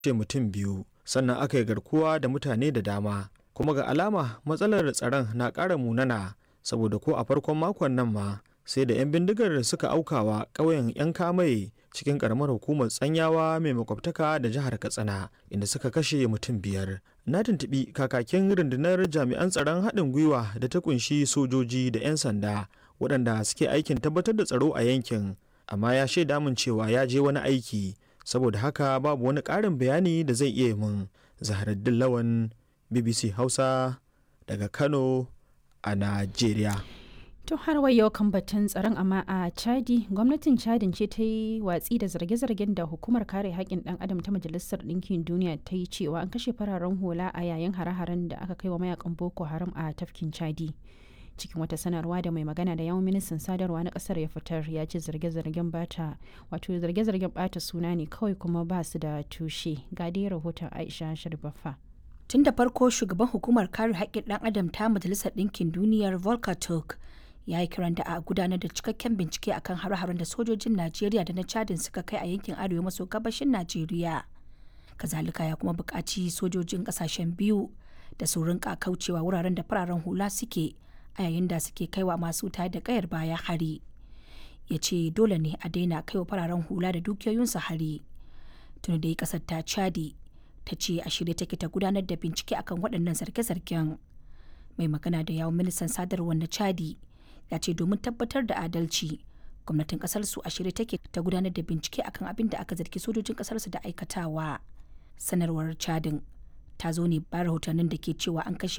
kashe mutum biyu sannan aka yi garkuwa da mutane da dama kuma ga alama matsalar tsaron na ƙara munana saboda ko a farkon makon nan ma sai da 'yan bindigar suka aukawa ƙauyen 'yan kamai cikin ƙaramar hukumar tsanyawa mai makwabtaka da jihar katsina inda suka kashe mutum biyar na tuntuɓi kakakin rundunar jami'an tsaron haɗin gwiwa da ta kunshi sojoji da 'yan sanda waɗanda suke aikin tabbatar da tsaro a yankin amma ya shaida min cewa ya je wani aiki saboda haka babu wani ƙarin bayani da zai iya min zaharaddin lawan bbc hausa daga kano a najeriya To har yau kan batun tsaron amma a Chadi, gwamnatin Chadin ce ta yi watsi da zarge-zargen da hukumar kare haƙƙin ɗan adam ta Majalisar Ɗinkin Duniya ta yi cewa an kashe fararen hula a yayin hare-haren da aka kai wa mayakan Boko Haram a tafkin Chadi. Cikin wata sanarwa da mai magana da yawan ministan sadarwa na ƙasar ya fitar ya ce zarge-zargen bata wato zarge-zargen bata suna ne kawai kuma ba su da tushe. Ga dai rahoton Aisha Sharbafa. Tun da farko shugaban hukumar kare haƙƙin ɗan adam ta Majalisar Ɗinkin Duniyar Volker Turk ya yi kiran da a gudanar da cikakken bincike akan hare-haren da sojojin najeriya da na chadin suka kai a yankin arewa maso gabashin najeriya kazalika ya kuma buƙaci sojojin ƙasashen biyu da su rinka kaucewa wuraren da fararen hula suke a yayin da suke kaiwa masu tare da kayar baya hari ya ce dole ne a daina kaiwa fararen hula da dukiyoyinsu hari tuni dai ƙasar ta chadi ta ce a shirye take ta gudanar da bincike akan waɗannan zarge-zargen mai magana da yawon ministan sadarwar na chadi ya ce domin tabbatar da adalci gwamnatin kasar su a shirye take ta gudanar da bincike akan abin da aka zargi sojojin kasar su da aikatawa sanarwar chadin ta zo ne ba rahotannin da ke cewa an kashe